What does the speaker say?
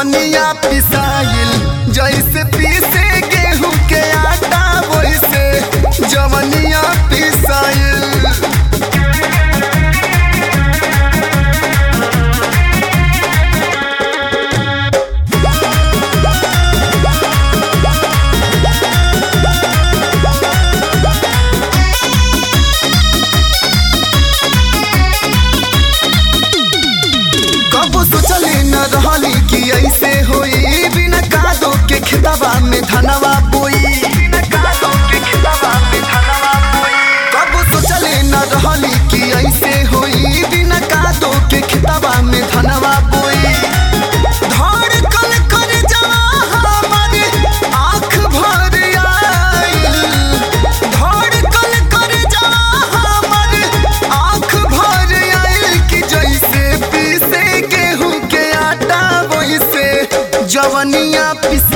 जवनिया पिसाइल जैसे पीसे गेहूं के आटा वैसे जवनिया पिसाइल कब सोचले न रहली कि ऐसे होई बिना कादो के खेतवा में धनवा बोई कब सोचले न रहली कि ऐसे होई बिना कादो के खेतवा में धनवा बोई धड़कन कर जवा हमारे आँख भर आइल धड़कन कर जवा हमारे आँख भर आइल कि जैसे पीसे गेहूं के आटा वैसे जवनिया पिस